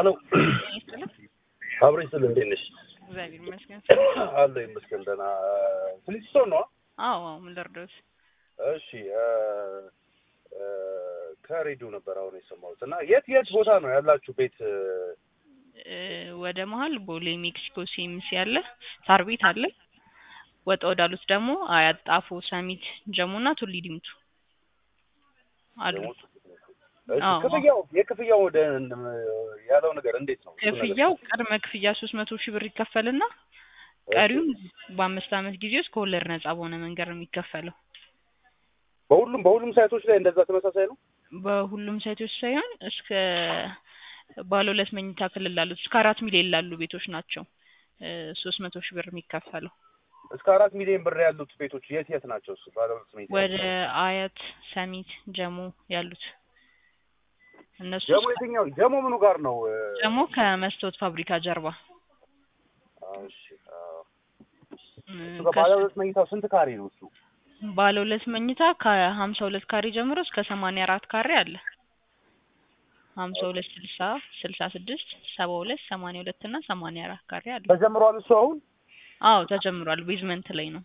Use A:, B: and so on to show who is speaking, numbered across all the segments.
A: አሎ
B: ይስጥልኝ።
A: አብሬ ስል እንዴት ነሽ?
B: እግዚአብሔር ይመስገን።
A: አለ ይመስገን ደህና። ፍሊስቶን ነው?
B: አዎ አዎ፣ ምን ልርዳዎት?
A: እሺ እ እ ከሬዲዮ ነበር አሁን የሰማሁት እና የት የት ቦታ ነው ያላችሁ ቤት?
B: እ ወደ መሀል ቦሌ ሜክሲኮ ሲኤምሲ አለ፣ ሳር ቤት አለ። ወጣ ወዳሉት ደግሞ አያት፣ ጣፎ፣ ሰሚት፣ ጀሙና ቱሊ ዲምቱ አሉ።
A: እሺ
B: አዎ።
A: ክፍያው የክፍያው ወደ ያለው ነገር እንዴት ነው? እሱ ነገር
B: ክፍያው ቅድመ ክፍያ ሶስት መቶ ሺህ ብር ይከፈልና ቀሪውን በአምስት ዓመት ጊዜ ውስጥ ከወለድ ነጻ በሆነ መንገድ ነው የሚከፈለው።
A: በሁሉም በሁሉም ሳይቶች ላይ እንደዛ ተመሳሳይ ነው?
B: በሁሉም ሳይቶች ሳይሆን እስከ ባለ ሁለት መኝታ ክልል ላሉት እስከ አራት ሚሊዮን ላሉ ቤቶች ናቸው ሶስት መቶ ሺህ ብር የሚከፈለው።
A: እስከ አራት ሚሊዮን ብር ያሉት ቤቶች የት የት ናቸው? እሱ ባለ ሁለት መኝታ
B: ወደ አያት፣ ሰሚት፣ ጀሞ ያሉት እነሱ
A: ጀሞ የትኛው ጀሞ ምኑ ጋር ነው?
B: ደግሞ ከመስታወት ፋብሪካ ጀርባ
A: አዎ፣ እሺ አዎ።
B: እ
A: እሱ ጋር ባለ ሁለት መኝታው ስንት ካሬ ነው እሱ?
B: ባለ ሁለት መኝታ ከሀምሳ ሁለት ካሬ ጀምሮ እስከ ሰማንያ አራት ካሬ አለ። ሀምሳ ሁለት ስልሳ ስልሳ ስድስት ሰባ ሁለት ሰማንያ ሁለት እና ሰማንያ አራት ካሬ አለ።
A: ተጀምሯል እሱ አሁን?
B: አዎ ተጀምሯል። ቤዝመንት ላይ ነው።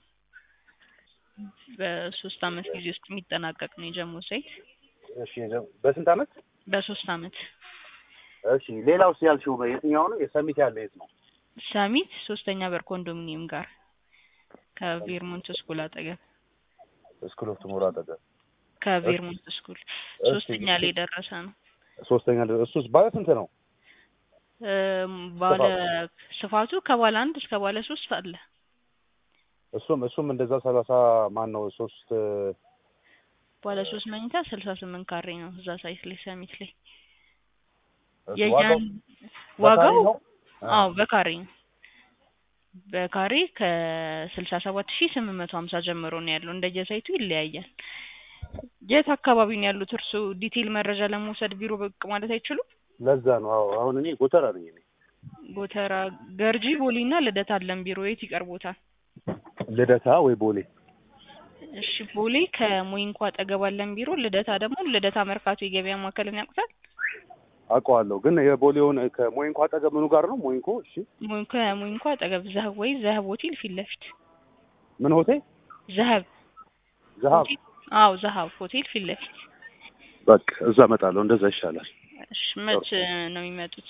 B: በሶስት አመት ጊዜ ውስጥ የሚጠናቀቅ ነው የጀሞ ሳይት
A: እሺ የጀ- በስንት አመት?
B: በሶስት አመት።
A: እሺ ሌላውስ ያልሽው የትኛው ነው? የሰሚት ያለ የት ነው?
B: ሰሚት ሶስተኛ በር ኮንዶሚኒየም ጋር ከቬርሞንት ስኩል አጠገብ
A: ስኩል ኦፍ ቱሞሮ አጠገብ
B: ከቬርሞንት ስኩል ሶስተኛ ላይ የደረሰ ነው።
A: ሶስተኛ ድረስ እሱስ ባለ ስንት ነው?
B: እም፣ ባለ ስፋቱ ከባለ አንድ እስከ ባለ ሶስት አለ።
A: እሱም እሱም እንደዛ ሰላሳ ማን ነው ሶስት
B: ባለ ሶስት መኝታ ስልሳ ስምንት ካሬ ነው እዛ ሳይት ላይ ሰሚት ላይ
A: እሱ
B: የያን
A: ዋጋው
B: ዋጋው
A: በካሬ ነው?
B: አዎ በካሬ ነው። በካሬ ከስልሳ ሰባት ሺህ ስምንት መቶ ሀምሳ ጀምሮ ነው ያለው። እንደየሳይቱ ይለያያል። የት አካባቢ ነው ያሉት እርሱ ዲቴይል መረጃ ለመውሰድ ቢሮ ብቅ ማለት አይችሉም?
A: ለዛ ነው። አዎ አሁን እኔ ጎተራ ነኝ እኔ
B: ጎተራ፣ ገርጂ፣ ቦሌ እና ልደታ አለን ቢሮ። የት ይቀርቦታል?
A: ልደታ ወይ ቦሌ
B: እሺ ቦሌ ከሞይንኮ አጠገብ አለን ቢሮ። ልደታ ደግሞ ልደታ መርካቶ የገበያ ማዕከልን ያውቁታል?
A: አውቀዋለሁ፣ ግን የቦሌውን ከሞይንኮ አጠገብ ምኑ ጋር ነው? ሞይንኮ እሺ፣
B: ሞይ- ከሞይንኮ አጠገብ ዘህብ ወይ ዘህብ ሆቴል ፊት ለፊት
A: ምን ሆቴል?
B: ዘህብ
A: ዘሀብ።
B: ሆቴል አዎ ዘሀብ ሆቴል ፊት ለፊት።
A: በቃ እዛ እመጣለሁ፣ እንደዛ ይሻላል።
B: እሺ መች ነው የሚመጡት?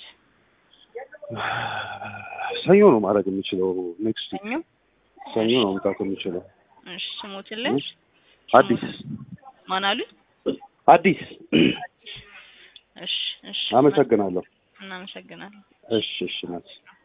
A: ሰኞ ነው ማድረግ የምችለው። ኔክስት
B: ሰኞ።
A: ሰኞ ነው መምጣት የምችለው።
B: እሺ ስሞትልን
A: አዲስ
B: ማን አሉ?
A: አዲስ።
B: እሺ እሺ
A: አመሰግናለሁ።
B: እናመሰግናለን።
A: እሺ እሺ ናት